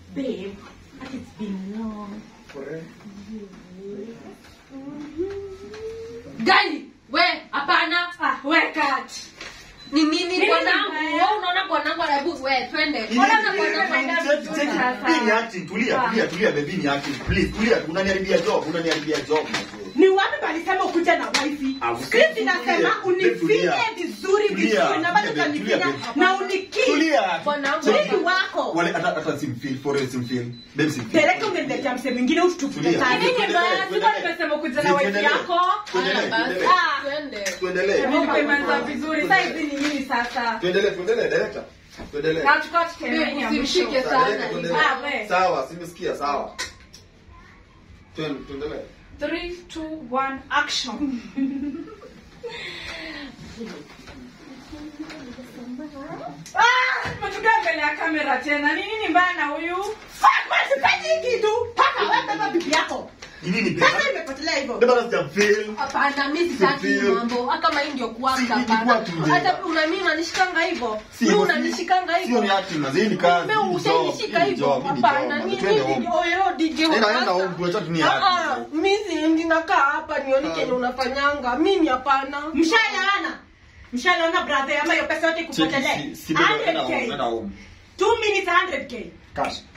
Babe, it's been long. Gai, we, hapana. Ah, we cut. Ni nini Nini bwanangu? mbaya? Wewe unaona bwanangu hebu we twende. Mbona na bwanangu anaenda vizuri sasa? tulia tulia tulia baby ni acting please tulia unaniharibia job unaniharibia job Ni wapi palisema ukuje na wifi? Ah, Script tulia. inasema unifinye Tulia. vizuri Tulia. vizuri na bado Tulia, tulia, utanifinya babe. na uniki. tulia Bwanangu, So, Mwili wako. wale hata hata simfeel for real simfeel babe simfeel Peleka umeniletea mse mwingine ututupe Tulia. kazi. Nini mbaya? Sikuwa nimesema ukuje na wifi yako. Haya Tuendelee, basi, tuendelee. Ah. twende. tuendelee Nimeanza vizuri. Sasa hizi ni nini sasa? tuendelee tuendelee director tuendelee Nachukua tiketi Babe, ya mwisho. usimshike Director, sana. tuendelee. Ah, we. sawa simesikia sawa Tuen- tuendelee 3 2 1 action. Ah, tumetukia mbele ya kamera tena. Ni nini mbaya na huyu? Fuck, man, sipendi hii kitu. Paka wewe beba bibi yako. ni nini babe Sasa imepotelea hivyo. babe hata sijamfeel Hapana, mimi sitaki Sifeel. mambo. Hata kama hii ndio Si, kuanza hii ni hapana. kuwa tu nje. Hata una mimi unanishikanga hivyo. Si, Mimi si- unanishikanga sio hivyo. ni acting mazee ni kazi Wewe hii ni job, utanishika hii ni hivyo. job, hii ni Hapana, job. mimi Twende mimi home. oyo DJ Enda, enda sasa. home, tuacha tu ni Ah, acting. ah, Mimi siendi nakaa hapa nione kenye unafanyanga. Mimi hapana. Mshalaana. Mshalaana brother ama hiyo pesa yote Cheki, kupotelea. si- si babe, enda home, 100k. enda home. 2 minutes 100k. Cash.